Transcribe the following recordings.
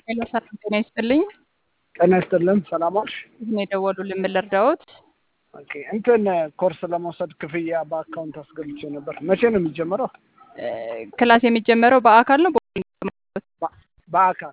ሄሎ ሰላም ጤና ይስጥልኝ። ጤና ይስጥልን። ሰላም ዋልሽ? እዚህ የደወሉልን ምን ልርዳዎት? ኦኬ እንትን ኮርስ ለመውሰድ ክፍያ በአካውንት አስገብቼ ነበር። መቼ ነው የሚጀመረው? እ፣ ክላስ የሚጀመረው በአካል ነው በኦንላይን? በ- በአካል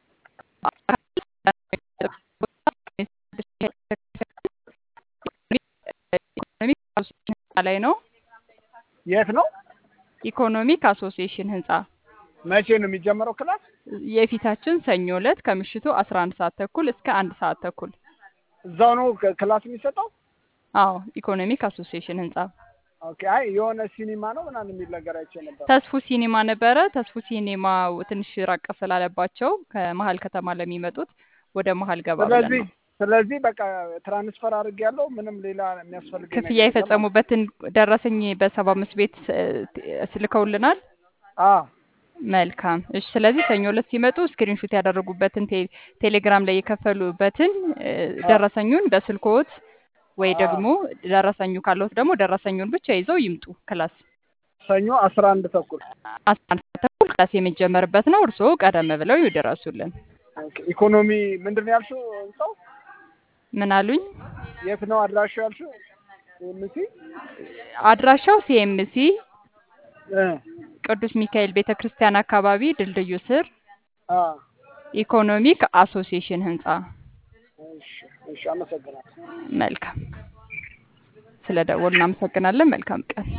ኢኮኖሚክ አሶሲዬሽን ህንፃ ላይ ነው። የት ነው? ኢኮኖሚክ አሶሲዬሽን ህንፃ መቼ ነው የሚጀመረው ክላስ? የፊታችን ሰኞ ዕለት ከምሽቱ 11 ሰዓት ተኩል እስከ አንድ ሰዓት ተኩል። እዛው ነው ክ- ክላስ የሚሰጠው? አዎ ኢኮኖሚክ አሶሲዬሽን ህንፃ ኦኬ። አይ የሆነ ሲኒማ ነው ምናምን የሚል ነገር አይቼ ነበር። ተስፉ ሲኒማ ነበረ። ተስፉ ሲኒማ ትንሽ ራቅ ስላለባቸው ከመሀል ከተማ ለሚመጡት ወደ መሀል ገባ ብለን ስለዚህ ነው። ስለዚህ በቃ ትራንስፈር አድርግ ያለው ምንም ሌላ የሚያስፈልገኝ ነገር ክፍያ የለም። የፈጸሙበትን ደረሰኝ በሰባ አምስት ቤት እ፣ ስልከውልናል። አ መልካም እሺ። ስለዚህ ሰኞ ዕለት ሲመጡ ስክሪንሾት ያደረጉበትን ቴ- ቴሌግራም ላይ የከፈሉበትን እ፣ ደረሰኙን በስልክዎት ወይ አ ደግሞ ደረሰኙ ካለዎት ደግሞ ደረሰኙን ብቻ ይዘው ይምጡ። ክላስ ሰኞ አስራ አንድ ተኩል አስራ አንድ ሰዓት ተኩል ክላስ የሚጀመርበት ነው። እርስዎ ቀደም ብለው ይድረሱልን። ኦኬ። ኢኮኖሚ ምንድን ነው ያልሽው? ሰው ምን አሉኝ? የት ነው አድራሻው ያልሽው? ኤምሲ አድራሻው ሲኤምሲ እ ቅዱስ ሚካኤል ቤተ ክርስቲያን አካባቢ ድልድዩ ስር አ ኢኮኖሚክ አሶሲዬሽን ህንፃ። እሺ፣ እሺ፣ አመሰግናለሁ። መልካም ስለ ደወሉ እናመሰግናለን። መልካም ቀን